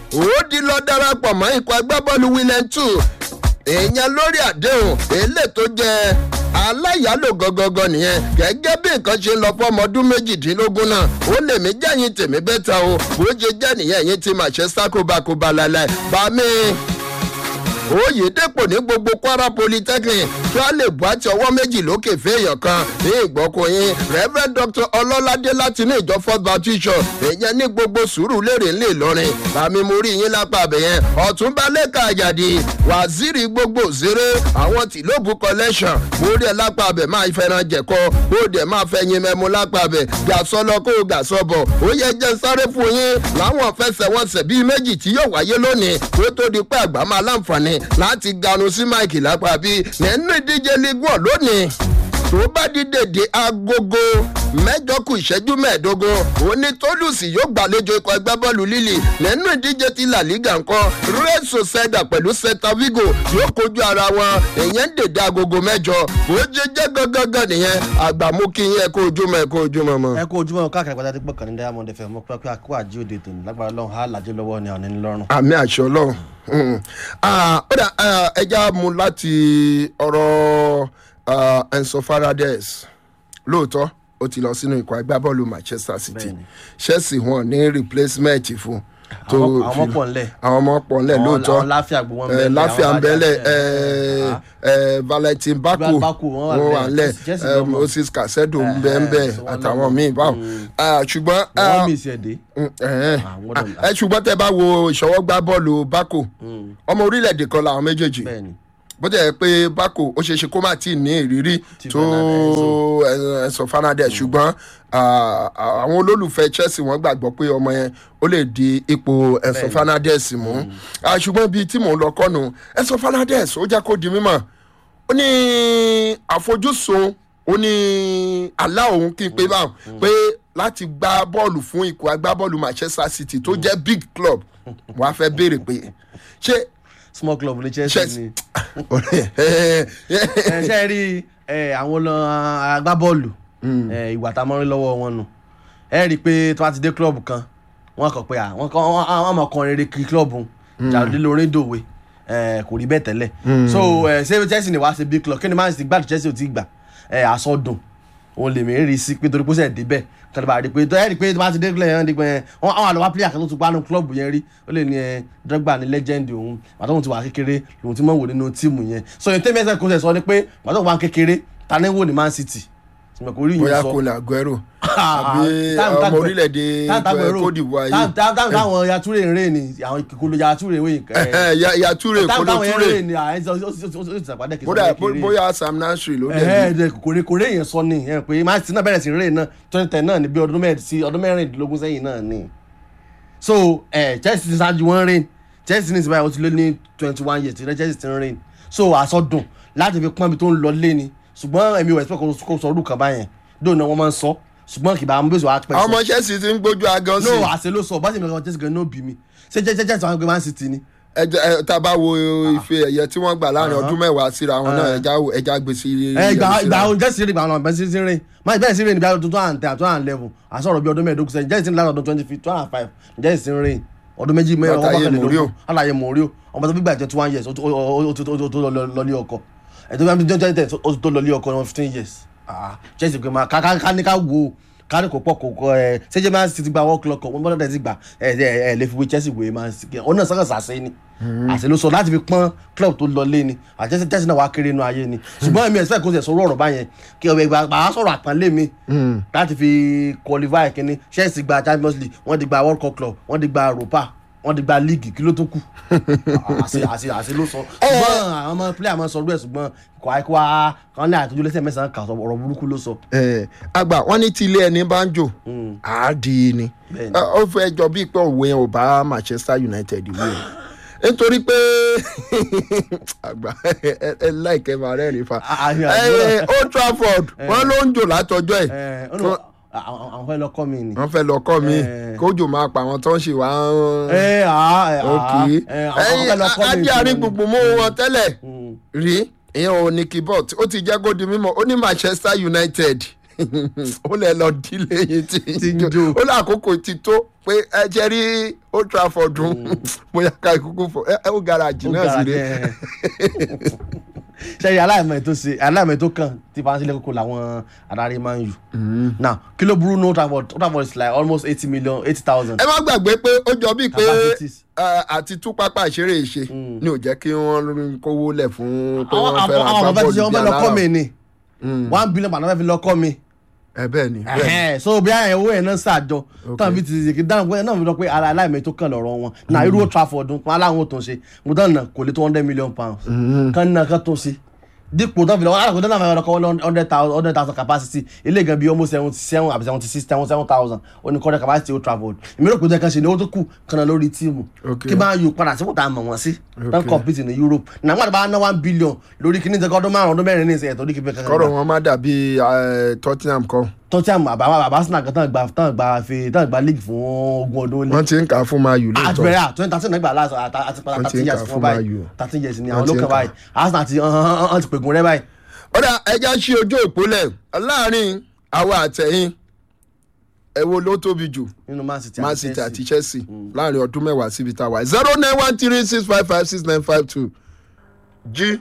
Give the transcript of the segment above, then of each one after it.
ó di lọ darapọ̀ mọ́ ikọ̀ agbábọ́ọ̀lù william two èèyàn lórí àdéhùn èlé tó jẹ́ aláyàlò gangan nìyẹn gẹ́gẹ́ bí nǹkan ṣe lọ fọmọ ọdún méjìdínlógún náà ó lè mí jẹ́yìn tèmi bẹ́ta o bó ṣe jẹ́ nìyẹn yín ti màṣẹ́ sákòbákòbá lálẹ́ bá mi oyèdèpọ̀ ní gbogbo kwara polytechnic kí wọ́n lè bu àti ọwọ́ méjì lókè fẹ́ẹ̀yàn kan ní ìgbọ́kùnrin reverend dr ọlọ́ládé láti ní ìjọ first baptist church èyàn ní gbogbo sùúrù lérè ńlẹ̀ ìlọrin bàmí mo rí yín lápá abẹ́yẹn ọ̀túnba lẹ́ka àjàdì waziri gbogbo òṣèré àwọn tìlóbù collection mo rí ẹ lápá abẹ máa fẹ́ràn jẹ̀kọ ó dẹ̀ máa fẹ́ yin mẹ́mu lápá abẹ gàsọ́lọ kó o gàsọ́bọ̀ ó yẹ jẹ́ sáré fún yín láwọn fẹsẹ̀wọnsẹ̀ bíi méjì tí yóò wáyé lónìí kó tó di pé àgbà máa láǹfààní láti ganu sí máìkì lápá bíi nínú ìdíje league one lónìí tó bá di dèdè agogo mẹjọ kù ìṣẹ́jú mẹ́ẹ̀ẹ́dógún òní tólùsì yóò gbàlejò ikọ̀ ẹgbẹ́ bọ́ọ̀lù lílì nínú ìdíje ti la liga nǹkan real sociedad pẹ̀lú celta vigo yóò kojú ara wọn èyàn ń dèdè agogo mẹ́jọ bó ṣe jẹ́ gangan nìyẹn àgbà mú kí yín ẹ kó ojúmọ́ ẹ kó ojúmọ́ mọ́. ẹ kó ojúmọ́ káàkiri pátá tí gbọ́kàn ní diamond fm mọ́ pé kó àjí òde tòun lágbára lọ́hùn á làjẹ́ lọ́wọ́ ni àwọn ẹni lọ́rùn. àmì àṣọ ọlọ́run ó dà ẹja mu láti ọ̀rọ̀ enso farades lóòótọ́ ó ti lọ sínú ikọ̀ agbábọ́ọ̀lù manchester city Bẹ́ẹ̀ni. chelsea wọn ní replacement fún tó Àwọn- àwọn fi- pọ̀ ńlẹ̀. àwọn ọmọ pọ̀ ńlẹ̀ Àwọn- lóòótọ́ àwọn láfíà gbogbo wọn Eh, bẹ́ẹ̀ láfíà ń bẹ́lẹ̀ Ah. valentin baku Baku, wọ́n wà wọ́n wà ńlẹ̀. ńlẹ̀ Chelsea eh, lọ́mọ. moses casedo ń Eh, bẹ́ ń bẹ́ so wọ́n àtàwọn lọ́mọ. míì báwọn Ah, ṣùgbọ́n ah, wọ́n mí ìsì ẹ̀dẹ́. Mm, ẹ̀hẹ́n. Àwọn ọ̀dọ́- ẹ ṣùgbọ́n tẹ bá wo ìṣọwọ́gbá bọ́ọ̀lù bako ọmọ orílẹ̀-èdè kan làwọn méjèèjì bẹ́ẹ̀ni bó jẹ́ pé bako ó ṣeé ṣe kó má tí ì ní ìrírí Ti tó Fernandes, ẹ̀sán fernandez ṣùgbọ́n ah, àwọn olólùfẹ́ chelsea wọ́n gbàgbọ́ pé ọmọ yẹn ó lè di ipò ẹ̀sán Bẹ́ẹ̀ni. fernandez mú Ah, ṣùgbọ́n bíi tí mò ń lọ kọ́nu ẹ̀sán fernandez ó jẹ́ kó di mímọ̀ ó ní àfojúsùn ó ní àlá òun kí n pé báwọn pé láti gbá bọ́ọ̀lù fún ikọ̀ agbábọ́ọ̀lù manchester city tó jẹ́ big club wọ́n á fẹ́ béèrè pé ṣé small club ní chelsea Chelsea. ni ẹ ṣe rí ẹ, àwọn lọ agbábọ́ọ̀lù ẹ, ìwà tá a mọ́ rí lọ́wọ́ wọn nù ẹ rí i pé tí wọ́n ti dé club kan wọ́n kàn pé à wọ́n kàn wọ́n wọ́n mọ̀ kan rere kí club ń jàdí lórí dòwe ẹ, kò rí bẹ́ẹ̀ tẹ́lẹ̀ so ẹ, ṣé chelsea ni wàá ṣe big club kí ni man city gbàdúrà chelsea ò tí ì gbà ẹ, àsọdùn òun lè mí rí sí pé torí pé ó sẹ̀ débẹ̀ kí bá rí i pé tó ẹ rí i pé tó bá ti dé club yẹn dípẹ́ yẹn wọ́n àwọn àlọ́wọ́ player kan tó ti gbá nínú club yẹn rí ó lè ní ẹ dọ́gba ní legend òun pàtó òun ti wà kékeré lòun ti mọ̀ wò nínú tíìmù yẹn so yẹn tẹ́mi ẹsẹ̀ kò sẹ̀ sọ ni pé pàtó òun wà kékeré ta ni wò ní man city tìmọ̀ kò rí yìí bóyá sọ kò ní aguero Ah, àbí táàmù ọmọ táàmù- orílẹ̀-èdè táàmù táàmù èrò- cote d'ivoire táàmù yìí táàmù táàmù táwọn yature ń rìn ní àwọn ìkòkòrò yature ń rìn Ya- ya ture táàmù kolo táwọn yẹn ń ture rìn ní àìsàn ó sì ó sì sàpàdé kìí bóyá bóyá sam nasri ló dẹ̀ ẹ̀ẹ́ ẹ̀ẹ́ kòkòrò kòrò èèyàn sọ ni ẹ̀ pé man city náà bẹ̀rẹ̀ sí rìn náà twenty ten náà ní bí ọdún mẹ́rin sí ọdún mẹ́rìndínlógún sẹ́yìn náà ni so ẹ̀ chelsea ti ṣáájú wọn rìn chelsea ní ìsìnbáyà ó ti lé ní twenty one years tí chelsea ti ń rìn so àsọdùn láti fi pọ́n ibi tó ń lọ lé ni ṣùgbọ́n èmi ò expect kó sọ ọdún kan báyẹn dóò náà wọ́n máa ń sọ ṣùgbọ́n kì bá àwọn bẹ́sẹ̀ wá pẹ́ àwọn ọmọ chelsea ti ń gbójú agan sí no àṣẹ ló sọ bá sì mi lọ́wọ́ chelsea gan ní òbí mi ṣé jẹ́ jẹ́ jẹ́ àwọn ẹgbẹ́ man city ni ẹjẹ ẹ tá a bá wo ife ẹ̀yẹ tí wọ́n gbà láàrin ọdún mẹ́wàá síra wọn náà ẹja ẹja gbèsè ẹ ìgbà ìgbà àwọn jẹ́sì rìn ìgbà àwọn ọ̀bẹ sí rìn máa bẹ́ẹ̀ sí rìn níbi ọdún two thousand ten two thousand eleven àsọ̀rọ̀ bí ọdún mẹ́ẹ̀ẹ́dógún sẹ́yìn jẹ́sì rìn láti ọdún twenty two thousand five jẹ́sì rìn ọdún méjì mẹ́rin ọwọ́ Látàyè mọ́kànlélógún Mourinho. aláyé mòríò ọmọ tó gbígbà jẹ́ two one years ó tó ó- ó- ó- ó tó lọlé ọkọ ẹ̀ tó bí jẹ́ jẹ́ ó tó lọlé ọkọ wọn fifteen years Ah, jẹ́sì pé máa ká ká ní ká wò ó kárí kò pọ̀ kò kọ ẹ ṣẹ́jẹ́ máa ti gba world clock wọn bọ́dọ̀ ti gbà ẹ ẹ ẹ lè fi wé chelsea wé máa sì ọ náà sọ́kàn sàṣẹ ni àṣẹ ló sọ láti fi pọ́n club tó lọ lé ni àjẹsẹ chelsea náà wá kéré inú ayé ni ṣùgbọ́n èmi expect kó ṣe sọ̀rọ̀ ọ̀rọ̀ báyẹn kí ọ̀bẹ ìgbà bàá sọ̀rọ̀ àpọ́nlé mi láti fi qualify kínní chelsea gba champions league wọ́n ti gba world cup club wọ́n ti gba europa wọ́n ti gba league kí ló tó kù àṣẹ àṣẹ àṣẹ ló sọ ṣùgbọ́n àwọn ọmọ player máa sọ ọdún ẹ̀ ṣùgbọ́n kò àìkú wa kan ní àtúntò lẹ́sẹ̀ mẹ́sàn-án kà sọ ọ̀rọ̀ burúkú ló sọ. ẹ àgbà wọn ní tí ilé ẹni bá ń jò àádì ni Bẹ́ẹ̀ni. Ẹ, ó fẹ́ jọ bí pé òwe yẹn ò bá manchester united wí o nítorí pé àgbà ẹ ẹ láìkẹ́ máa rẹ́rìn fa Ah, ah, yeah, Ẹ, yeah. old trafford wọn ló ń jò látọjọ́ ẹ̀ ẹ ọ nù àwọn àwọn fẹ́ lọ kọ́ mi ni. wọ́n fẹ́ lọ kọ́ mi Eh. kójò máa pa àwọn tó ń ṣe wá ń ẹ à ẹ à òkè ẹ àwọn fẹ́ lọ kọ́ mi. ajé àárín gbùngbùn mú wọn tẹ́lẹ̀ Mm. rí ìyẹn ò ní keyboard ó ti jẹ́ kó di mímọ́ ó ní manchester united ó lẹ lọ dílé yín tí Tí ń jó. ó lẹ àkókò ti tó pé ẹ jẹ rí old trafford dùn bóyá ká ikúkú fọ ẹ ẹ ó garajì náà sí rè ṣe aláìmọ̀ tó ṣe aláìmọ̀ tó kàn tí fàánsì lẹ́kọ̀ọ́ làwọn adarí máa ń yù. now kí ló burú ní Old Trafford Old Trafford is like almost eighty million eighty thousand. ẹ má gbàgbé pé ó jọ bíi pé Capacities. ẹ, àti tú pápá ìṣeré ìṣe ni ò jẹ́ kí wọ́n kówó lẹ̀ fún pé àwọn wọ́n fẹ́ ra àwọn ọ̀fẹ́ ti ṣe wọ́n fẹ́ lọ kọ́ mi agbábọ́ọ̀lù ni one billion pound wọ́n fẹ́ fi lọ kọ́ mi. ẹ bẹ́ẹ̀ ni bẹ́ẹ̀ ni Ẹhẹ́n, so bí àwọn owó yẹn náà ṣàjọ tán fi ti ṣe dáhùn pé náà fi lọ pé ara aláìmọ̀ tó kàn lọ́rọ̀ wọn náà irú Old Trafford wọn aláwọn tó ń ṣe mo dáhùn náà kò lè tó hundred million pounds kan náà kan tó ṣe dípò tán fi lọ alákòó dáná fẹ́ lọ́kọ́ hundred thousand hundred thousand capacity ilé gan bí almost seventy seven àbí seventy six seven seven thousand oníkọ́dọ̀ capacity Old Trafford èmi rò pé jẹ́ kan ṣe ní owó tó kù kan náà lórí tíìmù Okay. kí máa yù padà sípò tá a mọ̀ wọ́n sí tán Okay. compete ní Europe nàgbà tó bá ná one billion lórí kíní tẹ́kọ́ ọdún márùn-ún ọdún mẹ́rin ní ìsẹ̀yẹ̀ tó ní kí n fẹ́ kankan kọ́rọ̀ wọn má dàbí ẹ, Tottenham kan tọ́tíàmù àbáwá bàbá Arsenal kan tán gba tán gba fi tán gba league fún ogún ọdún lé wọ́n ti ń kà á fún Man U lóòótọ́ àtìbẹ̀rẹ̀ à twenty thirteen nígbà láti àti Wọ́n ti thirteen ń years kà fún fún báyìí Man U. thirteen years ni Wọ́n àwọn ti ń olókàn kà. báyìí Arsenal ti hàn ti pègùn rẹ báyìí. ọ̀dà ẹja ṣí ojú ìpólẹ̀ láàrin àwa àtẹ̀yìn ẹ̀wọ̀ ló tóbi jù nínú Man City Man City àti Chelsea láàrin ọdún mẹ́wàá síbi tá a wà zero nine one three six five five six nine five two jí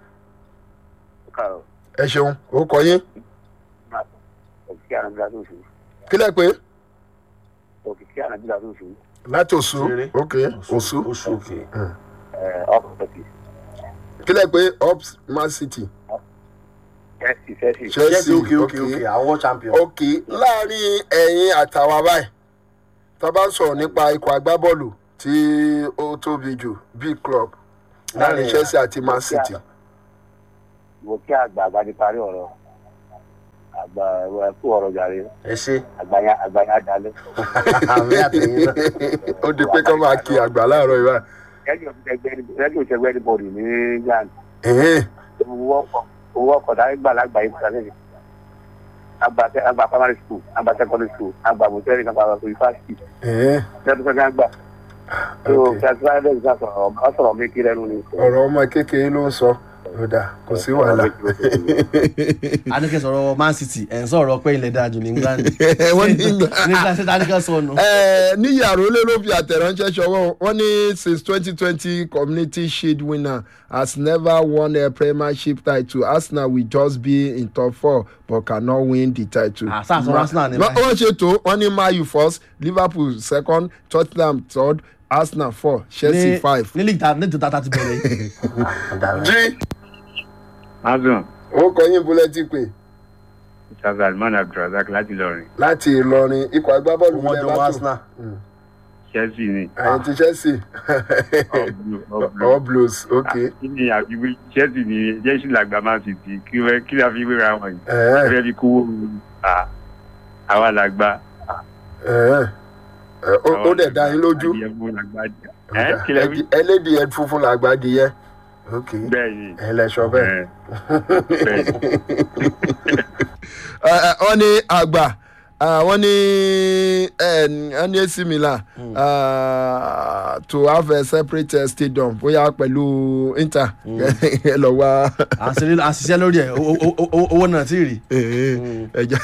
káàrọ̀ ẹ ṣeun ó kọ yín òkìkí ànábìlà tó sùn kílẹ̀ pé òkìkí ànábìlà tó sùn láti òsù Ṣeré. ok òsù oṣù òkè. ọkọ̀ tẹ̀sí kílẹ̀ pé up Man City chelsea chelsea Chelsea òkè òkè òkè àwọn world champion. ok láàrin ẹ̀yin àtàwa báyìí tá a bá ń sọ̀rọ̀ nípa ikọ̀ agbábọ́ọ̀lù tí ó tóbi jù big club láàrin Láàrin- Chelsea àti Man City mo kí àgbà àgbà ti parí ọ̀rọ̀ àgbà ẹ̀kú ọ̀rọ̀ jàre ẹ ṣe àgbàyà àgbàyà dalẹ̀ àmì àtẹ̀yìn náà. ó di pé kọ́ máa kí àgbà láàárọ̀ ìwà rẹ́díò ṣẹgbẹ́ ní bọ̀dì ní yan ẹ̀hìn owó ọkọ̀ dárí gbà lágbà yìí kúta lẹ́yìn àgbà primary school àgbà secondary school àgbà mọ̀tẹ́rì àgbà yunifásitì ẹ̀hìn lẹ́nu fẹ́ gbà tó ok kẹsíwájú ẹ̀sìn sọ̀rọ̀ ọ sọ̀rọ̀ mi kí lẹ́nu ni. ọ̀rọ̀ ọmọ kékeré ló ń sọ ó dà kò sí wàhálà Adékẹ́ sọ̀rọ̀ Man City ẹ̀ ń sọ̀rọ̀ pé ilẹ̀ dáa jù ní England. wọ́n ní England. ní England ṣe Adékẹ́ sọnù. Eh, ní yàrá olè ló fi àtẹ̀ránṣẹ́ ṣọwọ́ wọn ní since twenty twenty community shield winner has never won a premiership title Arsenal will just be in top four but cannot win the title. Ah, sáà sọ Arsenal ní Wọ́n- báyìí. wọ́n ṣe tó wọ́n ní Man U first Liverpool second Tottenham third Arsenal four Chelsea ní five. ní league ta ní tó tata ti bẹ̀rẹ̀ yìí. jí Azan, ó kọ yín búlẹ́tì pé Mr. Salman Abdulrasaq láti Ìlọrin, láti Ìlọrin ikọ̀ agbábọ́ọ̀lù wọ́n ilẹ̀ jọ bá tó Arsenal. Chelsea ni. àyìn ti Chelsea All blue, all blue. all blues ok. Kí ni àfiwé Chelsea ni Chelsea làgbà Man City kí wẹ́ kí la fi wéra wọn yìí? Eh. Fẹ́ fi kówó à àwa làgbà. Ẹ̀ẹ́. Ẹ̀, ó- ó dẹ̀ dá yín lójú Adìyẹ fún làgbà jẹ. Ẹ kí lẹ wí? ẹlẹ́dìí ẹ funfun làgbà díẹ̀ ok Bẹ́ẹ̀ ni. ẹ lẹ sọ bẹ́ẹ̀. Ẹ, Bẹ́ẹ̀ ni. Ẹ, ẹ, wọ́n ní àgbà ah, wọ́n ní ẹ, wọ́n ní AC Milan ah, to have a separate eh, stadium bóyá pẹ̀lú Inter ẹ lọ wá à ń ṣe- à ń ṣiṣẹ́ lórí ẹ̀ owó- owó- owó- owó náà ti rí. ẹja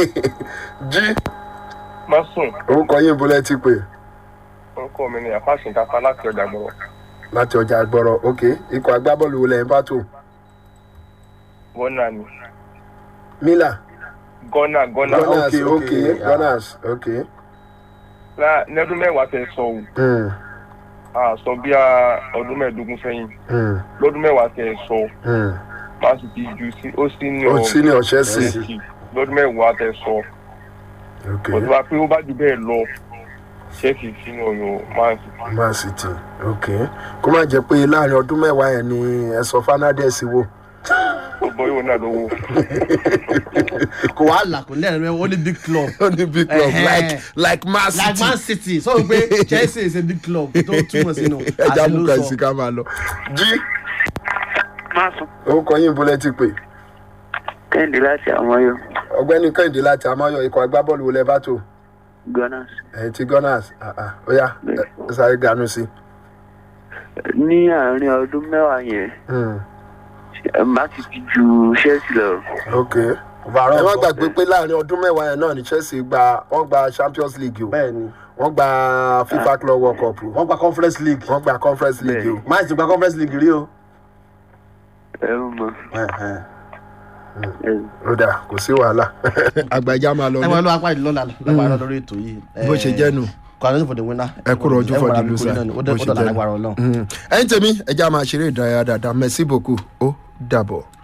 jí má sùn orúkọ yín bọ́lẹ̀ ti pè orúkọ mi ni àfáàsìn kápá láti ọjà gbọrọ láti ọjà gbọ́rọ̀ ok ikọ̀ agbábọ́ọ̀lù wo lẹ́yìn bá tó gọ́nà ni Milan gọ́nà gọ́nà Gunners ok, ok ok, yeah. Gunners ok Lá- lẹ́dún mẹ́wàá tẹ sọ o Mm, a sọ bí a ọdún mẹ́ẹ̀ẹ́dógún sẹ́yìn mm, lọ́dún mẹ́wàá tẹ sọ mm. má sì ti ju sí ó sí ní ó sí ní ọ̀ṣẹ́ sí Chelsea lọ́dún mẹ́wàá tẹ sọ ok òtún wa pé ó bá ju bẹ́ẹ̀ lọ Chelsea sínú ọyọ Man City Man City ok kó má jẹ́ pé láàrin ọdún mẹ́wàá yẹn ni ẹ̀sọ́ Fernandez wò gbogbo yóò náà lówó kò wá là kò lẹ́rìn mẹ́wọ́ ó ní big club. ó ní big club Ẹ̀hẹ́n. like like Man like Man City City sọ pé Chelsea is a big club tó túmọ̀ sínú ẹja àṣẹ mú ló kan sọ. sí ká máa lọ. jí má sùn orúkọ yín bọ́lẹ̀ ti pè kẹ́hìndé láti àwọn yóò ọ̀gbẹ́ni Kẹ́hìndé láti Amáyọ̀ ikọ̀ agbábọ́ọ̀lù wo lẹ bá tó gunners ẹ̀yìn ti Gunners ah, ah, ó yá ẹ sáré ganu sí. ní àárín ọdún mẹ́wàá yẹn Mm, má ti ti ju Chelsea lọ ok overall ẹ má nǹkan. gbàgbé pé láàrin ọdún mẹ́wàá yẹn náà ni chelsea gba wọ́n gba champions league o bẹ́ẹ̀ ni wọ́n gba fifa club world cup o wọ́n gba conference league wọ́n gba conference league o. máa ti gba conference league rí o. ẹrù mọ Ẹ̀hẹ̀n. ó dà kò sí wàhálà. àgbàjá máa lọ ẹ ní máa lọ apá ìlú lọ́la lágbára lórí ètò yìí. bó ṣe jẹ́ nu. kọ́ni for the winner. Ẹ kúrò ojú for the Ẹ wọra loser. bí kúrò náà ni. ó Bó dẹ̀ ṣe ó dọ̀la jẹ́ nu. lágbára ọlọ́run. ẹyin tèmi ẹja máa ṣeré ìdárayá dáadáa merci beaucoup ó dàbọ̀.